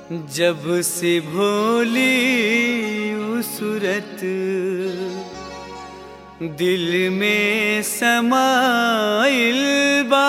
जब से भोली उ सूरत दिल में समाइल बा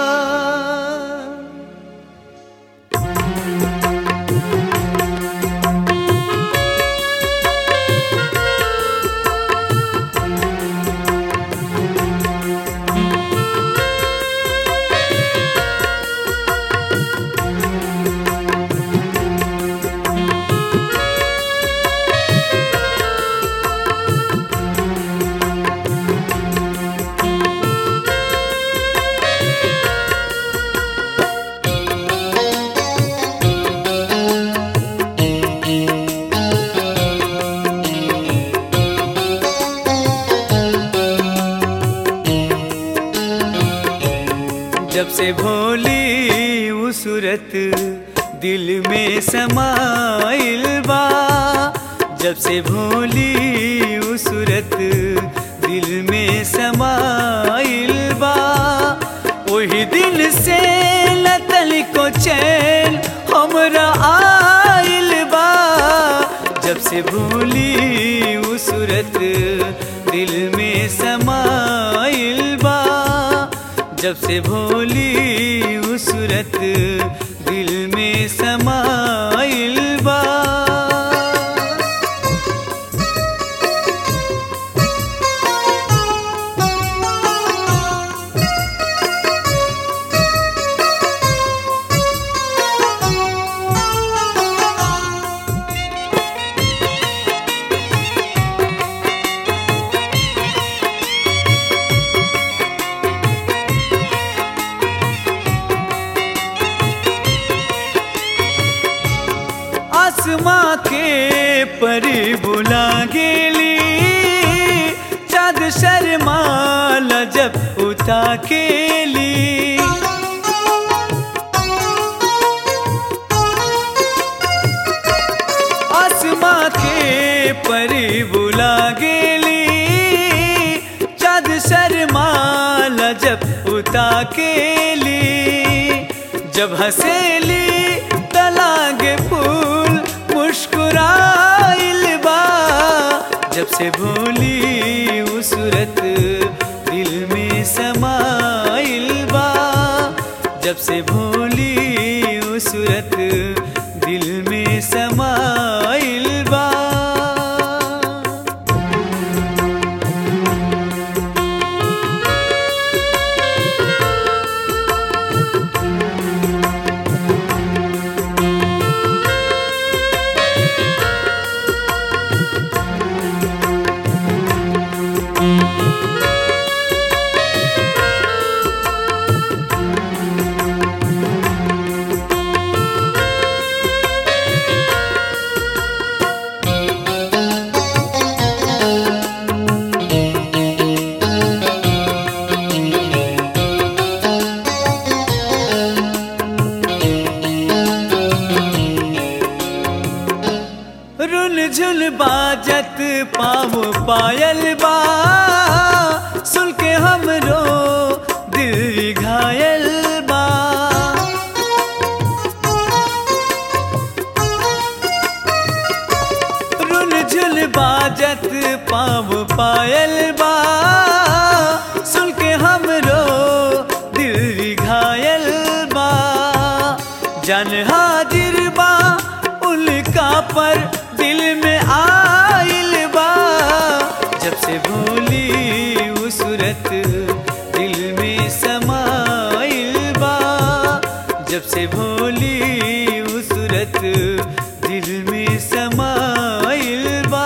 जब से भोली उ सूरत दिल में समाइल बा जब से भोली उ सूरत दिल में समाइल बा वही दिन से लतल को चैन हमरा आइल बा जब से भोली उ सूरत दिल में समाइल बा जब से भोली उ सूरत दिल में समाइल बा आसमां के परी बुला गेली चाँद शर्माल जब उता केली आसमां के परी बुला गेली चाँद शर्माल जब उता केली जब हसेली तलागे फूल मुस्कुराइल बा जब से भोली उ सूरत दिल में समाइल बा जब से भोली उ सूरत दिल में समाइल बा रुन झुन बाजत पाव पायल बा सुन के हमरो दिल घायल बा रुन झुन बाजत पाव पायल बा सुन के हमरो दिल घायल बा जन हाजिर बा उनका पर दिल में आइल बा जब से भोली उ सूरत दिल में समाइल बा जब से भोली उ सूरत दिल में समाइल बा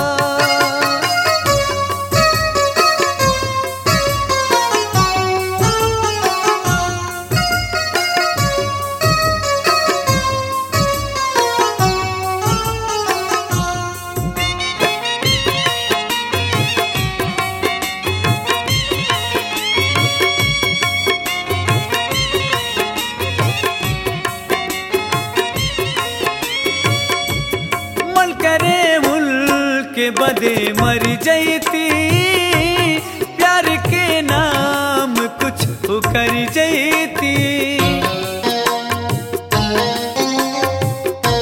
मन करे मुल्क के बदे मर जैती प्यार के नाम कुछ कर जैती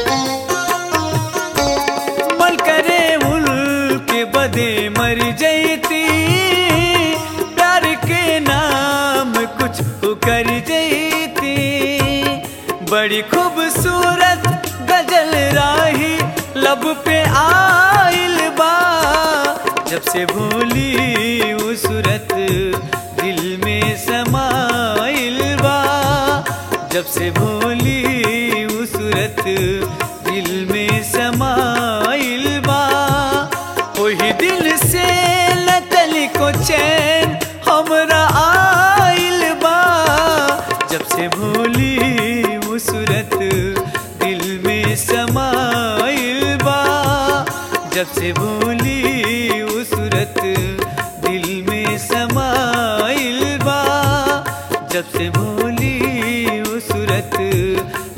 बड़ी खूबसूरत गजल राही लब पे आइल बा जब से भूली वो सूरत दिल में समाइल बा जब से भूली वो सूरत दिल में समाइल बा वही दिल से नकल को चैन हमरा आइल बा जब से भूली वो सूरत दिल में समाइल बा जब से भूली वो सूरत दिल में समाइल बा जब से भूली वो सूरत